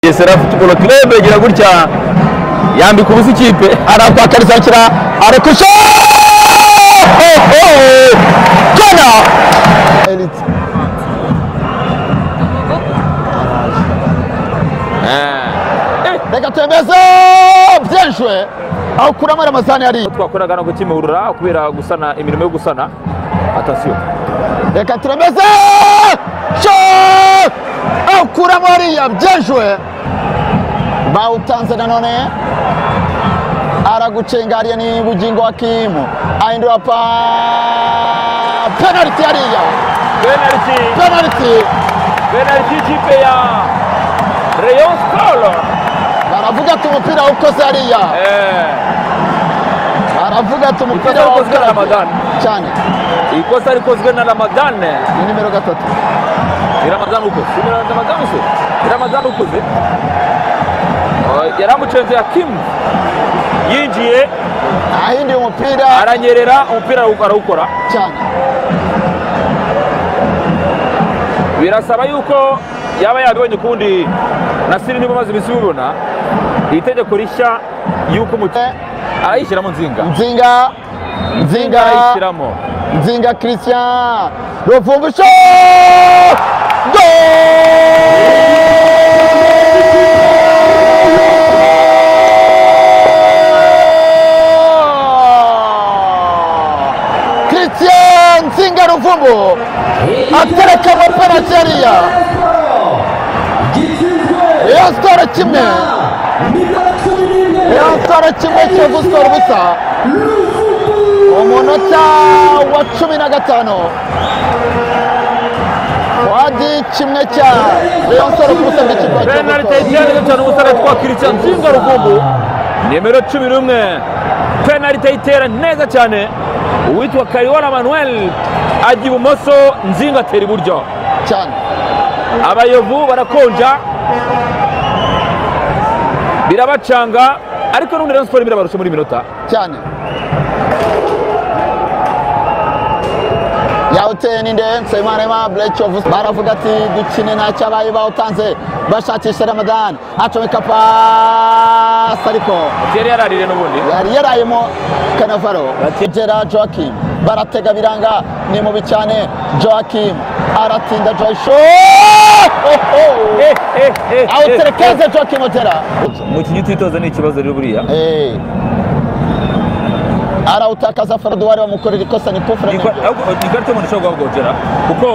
bugesera futuboro kirebe igira gutya yambika ubusa ikipe arakwakarizakira arakusha kona Elite. Reka tembeze byinshwe aho kuramo aya masahani yari. twakoraga no gukimurura kubera gusana imirimo yo gusana atasiyo Reka tembeze sho aho kuramo hariya byinshwe bawutanze nanone aragucengariye ni bugingo wa Kimu ahindura pa penaliti yariya penaliti penaliti penaliti y'ikipe ya rayon sport baravuga ati umupira ukoze hariya baravuga ati umupira Ikosa wakozwe na ukoze Ramadani. cyane ikosa rikozwe na ramadane ni nimero gatatu ni ramadane ukuze si ramadane se ni ramadane ukuze yari amucenze ya kimu yinjiye ahindiye umupira aranyerera umupira arawukora cyane birasaba yuko yaba yabibonye ukundi nasiri niba umaze iminsi ubibona itegeko rishya y'uko umukinnyi arayishyiramo nzinga nzinga nzinga arayishyiramo nzinga christian ruvumbusho go christian nzinga ruvumbu atereka muri penaliti yariya rayon siporo kimwe rayon siporo kimwe cyo gusora ubusa umunota wa cumi na gatanu wadi kimwe cya rayon siporo ku busa bw'ikigo cyo penalite gusora y'icyenda cyane umusore twakirikiye nzinga rugumbu nimero cumi n'umwe penalite itera neza cyane uwitwa kariwara manuel ajya ibumoso nzinga atera iburyo cyane abayovu barakonja birabacanga ariko n'ubundi rayon siporo birabarusha muri minota cyane yawuteye ni ndende nsabimana ema bureke ofu baravuga ati dukine ntacyo abaye bawutanze bashakisha ramadani acomeka pasi ariko yari yararire n'ubundi yari yarayemo kanavaro Bati- bagera joakim baratega biranga ni mubi cyane joakim aratinda joyisho awuterekeze joakim otera umukinnyi utitoza ni ikibazo rero buriya Eh. arawutakaza faruduwari bamukorera ikosa ni kufura Ni kwa- ahubwo- ikarita y'umuntu ishobora guhagogera kuko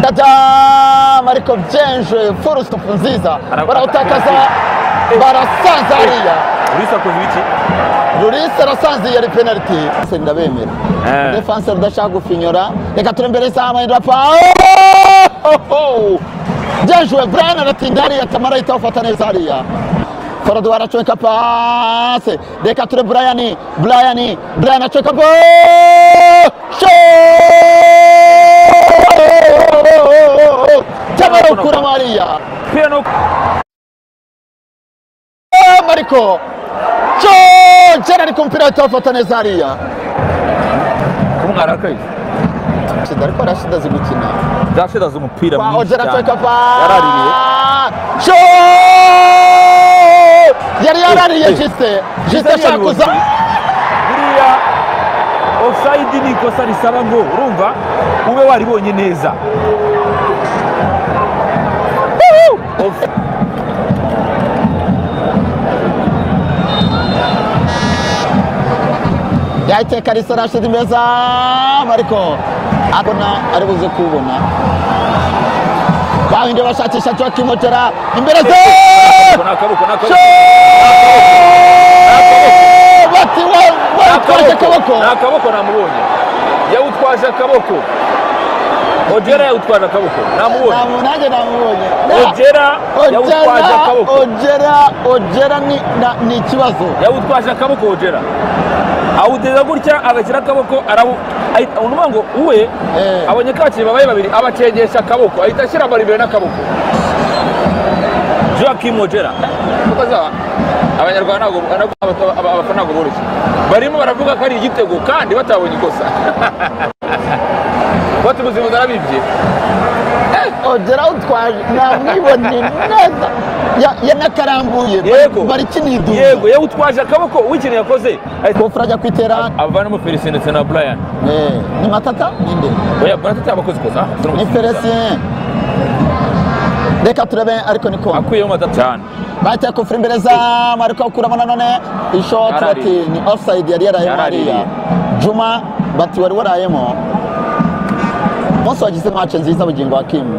Tadam! ariko byenjwe furusupu nziza Ara- barawutakaza Eh. barasanza hariya urisakuza ibiki rurisi arasanze yari penaliti ndabemera Eh. defanse rudashaka gufinyura reka turembere isaha amahindura pa byejuwe brian aratinda hariya tamara ahita awufata neza hariya foradu aracomeka pase reka ture brian brian brian acomeka bo tamara ukuramo hariya pira no mariko cyo jana ariko umupira ahita awufata neza hariya kumwarakaye shida ariko arashida azi gukina zashidaza umupira kwa mwinshi ojera cyane atweka pa yaraririye cyo yari yarariye Eh, eh. jise jise Jisé ashaka yaribonye. kuza buriya ofusayidi ni ikosa risaba ngo urumva ube waribonye neza Off- yahiteka risa rashidi meza mariko abona ari buze kubona bahinde bashakisha cyo kimotera imbere ze ni akaboko ni akaboko cyo bati Ni wakoresha akaboko ni akaboko namubonye yawutwaje akaboko ojera yawutwaje akaboko namubonye Ntamu- nanjye namubonye Na- ojera yawutwaje Ojera, akaboko Ojera, Ojera ni, na, ni ikibazo. yawutwaje akaboko ojera awudeza gutya agashyira akaboko arawu ahita- unuvuga ngo uwe Eh. abonye kakiri babaye babiri abacengesha akaboko ahita ashyira amara imbere n'akaboko joakim ojera kuko azaba abanyarwanda ntabwo abafana ntabwo boroshye barimo baravuga ko ari igitego kandi batabonye ikosa batubuze mu zarabibye Ojera utwaje namwibonye neza Ya- ye nakarambuye yego bari kinidumba yego yewe utwaje akaboko uwikeneye yakoze ahita kofra ajya kwitera avanamo felicien ndetse na brian Eh, ni matata ninde oya brian atari abakozi koza ni felicien reka turebe ariko ni kongo akuyeho matata cyane bahita kofra imbere zamu ariko awukuramo nanone ishoti bati Yaraririye. ni offside yari yarayemo Yaraririye. hariya juma bati wari warayemo umunsi wagize mace nziza bugingo wa kimu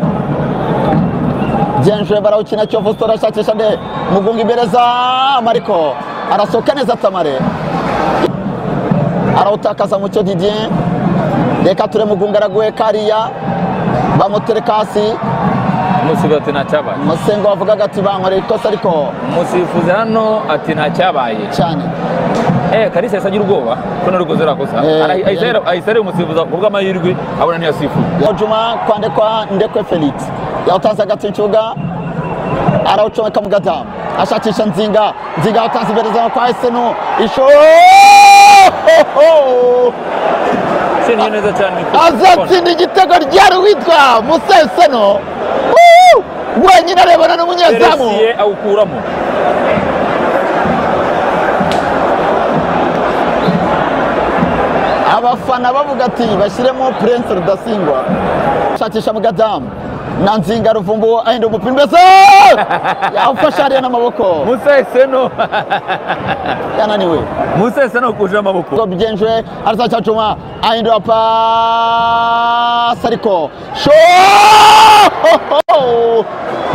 genjwe barawukina kiyovu siporo arashakisha nde mugunga imbere zamu ariko arasohoka neza tamare arawutakaza mucyo didier reka ture mugunga araguhe kariya bamutereka hasi umusifuzi ati ntacyabaye musengo wavugaga ati bankoreye ikosa ariko umusifuzi hano ati ntacyabaye cyane eh kalisa yahise agira ubwoba ko nari gukoze rakosa Eh, ahita areba umusifuzi ku bw'amahirwe abona ntiyasifuye juma kwandikwa ndekwe felix yawutanze hagati mu kibuga arawucomeka mu gadamu ashakisha nzinga nzinga yawutanze imbere zawe kwa esenu isho se niyo neza cyane azatsinda igitego ryari witwa musa esenu Woo! wenyine arebana n'umunyezamu felicien awukuramo abafana bavuga ati bashyiremo prince rudasingwa shakisha mu gadamu na nzinga ruvumbu ahinda umupira mbese yawufashe hariya n'amaboko musa eseno yananiwe musa eseno kuje amaboko ngo bigenjwe arazaca juma ahindura pasi ariko sho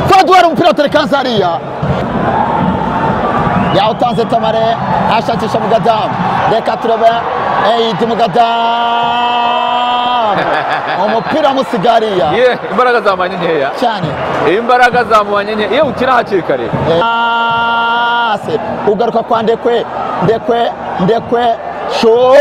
faduwari umupira wa terekanza hariya yawutanze tamare ashakisha mu gadamu reka turebe eyidi mu gadamu umupira wamusiga hariya ye imbaraga zamanye nkeya cyane imbaraga zamubanye nkeya iyo ukina hakiri kare Ase ugaruka kwa ndekwe ndekwe ndekwe sho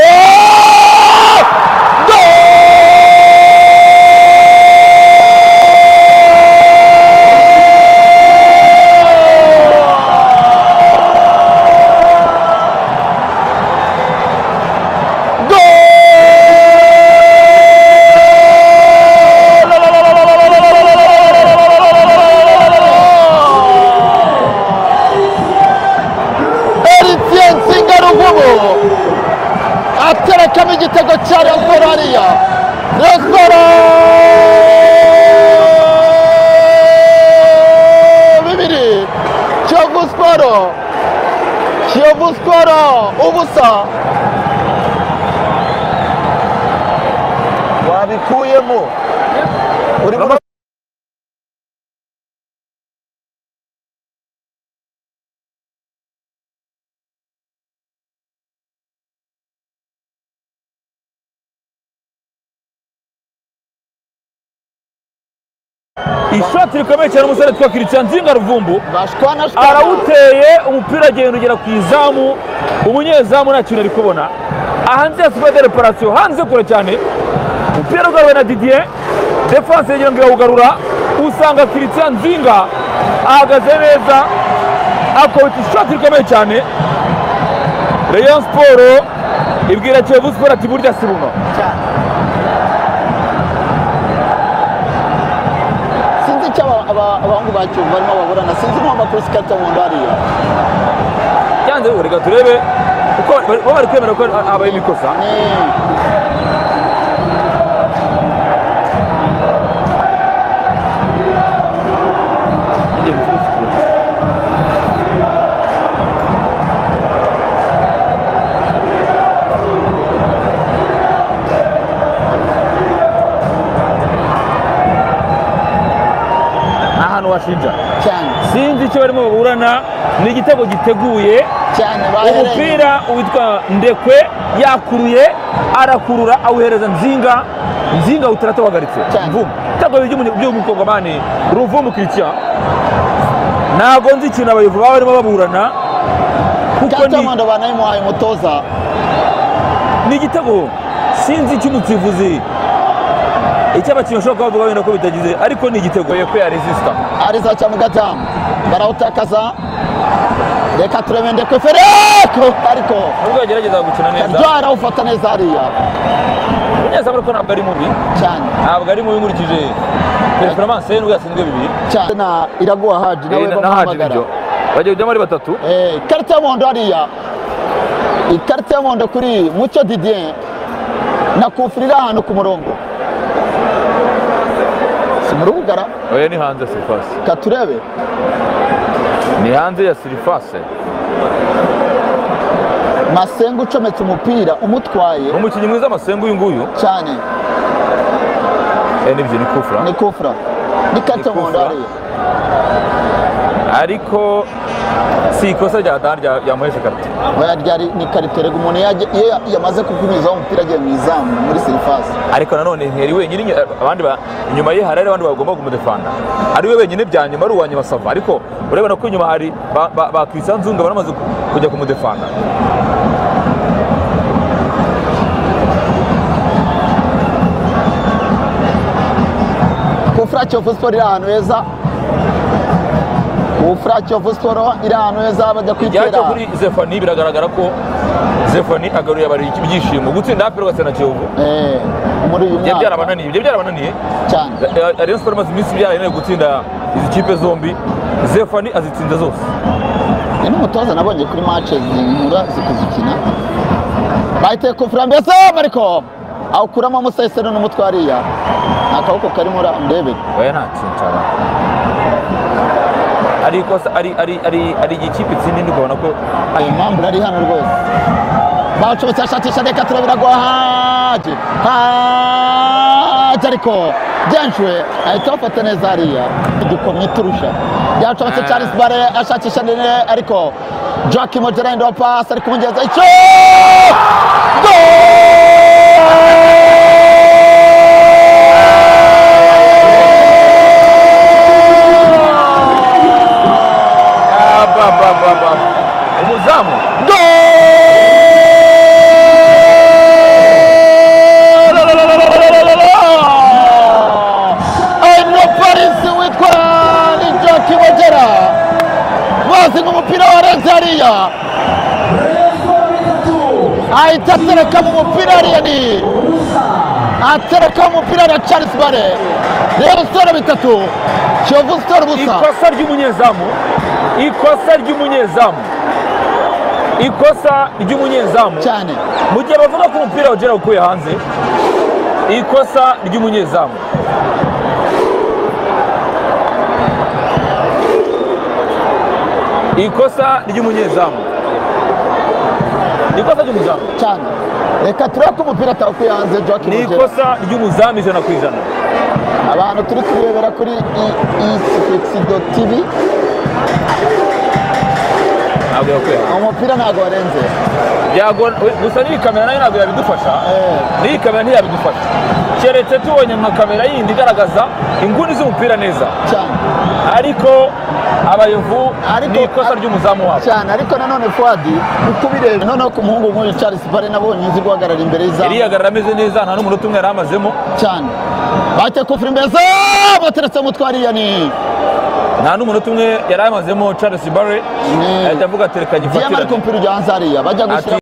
Eritien Nsingaruvubu aterekamo igitego cya Rayon Sport hariya Rayon Sport bibiri Kiyovu Sport Kiyovu Sport ubusa wabikuyemo uri mu ishoti rikomeye cyane umusore witwa christian nzinga ruvumbu bashwa na shwa arawuteye umupira agenda ugera ku izamu umunyezamu nta kintu ari kubona hanze ya superi reparasiyo hanze kure cyane umupira ugaruwe na didier defanse yegera ngo irawugarura usanga christian nzinga ahagaze neza akubita ishoti rikomeye cyane rayon siporo ibwira kiyovu siporo ati burya si buno sinzi icyo aba- aba- abahungu ba Kiyovu barimo baburana sinzi n'uwambaye kuri sikata mu nda hariya yanze reka turebe uko bari- bo bari kwemera ko habaye imikosa Ni- ni ahantu washinja cyane sinzi icyo barimo baburana ni igitego giteguye cyane bahereye umupira witwa ndekwe yakuruye arakurura awuhereza nzinga nzinga awutera atawagaritse Cyane. mvumu ibitego bibiri by'umukongomani ruvumu kiritiya ntabwo nzi ikintu abayovu baba barimo baburana kuko gato ni y'umuhondo banayimuhaye umutoza ni igitego sinzi icy'umusifuzi icyo abakinnyi bashobora kuba bavuga wenda ko bitagize ariko ni igitego yepfo ya resisita ariza cya mugatamu barawutakaza reka turebe ndekwe fereko ariko nubwo yagerageza gukina neza karyoha arawufata neza hariya umunyezamu ariko ntabwo ari mubi cyane ntabwo ari mubi nkurikije pereferanse nibwo yatsinzwe bibiri cyane na iraguha haji nawe Eh, na- na haji bamuhamagara nibyo bagiye kujyamo ari batatu Eh, ikarita y'umuhondo hariya ikarita y'umuhondo kuri mucyo didier nakufura iri ahantu ku murongo si mu rubugara oya ni hanze ya sirifase ka turebe ni hanze ya sirifase masenga ucometse umupira umutwaye ni umukinnyi mwiza amasenga uyu nguyu cyane eh, nibyo ni kufura ni kufura n'ikarita y'umuhondo Ni kufra. hariya ariko si ikosa rya dan rya- ryamuheshe karite oya ryari ni ikarita rega umuntu yajya- iyo ya- yamaze kukunyuzaho umupira agiye mu izamu muri serivasi ariko nanone ntiyari wenyine inyuma- abandi ba- inyuma ye hari abandi bagomba kumudefanda ari we wenyine bya nyuma ari uwa nyuma sava ariko urabona ko inyuma hari ba- ba- ba Christian nzunga baramaze ku- kujya kumudefanda kufura kiyovu siporo iri ahantu heza kufura kiyovu siporo iri ahantu heza bajya igihe kwitera cyo kuri zefani biragaragara ko zefani agaruriye abari ibyishimo gutsinda hafi rwose na kiyovu Eh, muri uyu byari mwaka byarabananiye byari byarabananiye cyane Eh, rayon sport imaze iminsi byarananiye gutsinda izi kipe zombi zefani azitsinze zose ni n'umutoza nabonye kuri mace zinyura zikuzikina bahita kufura mbese mariko awukuramo amusesero n'umutwe hariya ni akaboko karimo urandebe oya nta kintu cyaba ari ikosa ari ari ari ari igikipe itsinda indi ukabona ko impamvu ari hano rwose bawucometse ashakisha reka turabira gwa haje haje ariko byanjwe ahita bafata neza hariya igikomye turusha yacometse charles bare ashakisha nene ariko jack mogerendo wa pasi ari kumugeza icyo Ah, ba, ba, ba, ba. umuzamu umupolisi witwa nijoki wegera bazi nk'umupira warenze hariya ahita atereka mu mupira hariya ni atereka mu mupira hariya charles bare rero sitoro bitatu kiyovu sitoro busa ikosa ry'umunyezamu ikosa ry'umunyezamu ikosa ry'umunyezamu cyane mu gihe bavuga ko umupira wagera ukuye hanze ikosa ry'umunyezamu ikosa ry'umunyezamu ni ikosa ry'umuzamu cyane reka turebe ko umupira atawukuye hanze joki ni wegera ikosa ry'umuzamu ijana ku ijana abantu turi kurebera kuri isido tivi ntabwo yakuye hanze umupira ntabwo warenze Yago- we- gusa n'iyi kamera nayo ntabwo yabidufasha Eh. n'iyi kamera ntiyabidufasha keretse tubonye nka kamera yindi igaragaza inguni z'umupira neza cyane ariko abayovu Ariko- ni ikosa ry'umuzamu wabo cyane ariko nanone fuadi uko ubireba noneho ku muhungu nk'uyu charles bare nabonye uzi guhagarara imbere y'izamu irihagarara ameze neza nta n'umunota umwe yari amazemo cyane bate kufura imbeza bateretse umutwe hariya ni nta n'umunota umwe yari amazemo charles barre Mm. ahita avuga ati reka diyama ari gifatirane ku mupira ujya hanze hariya bajya ati gushyira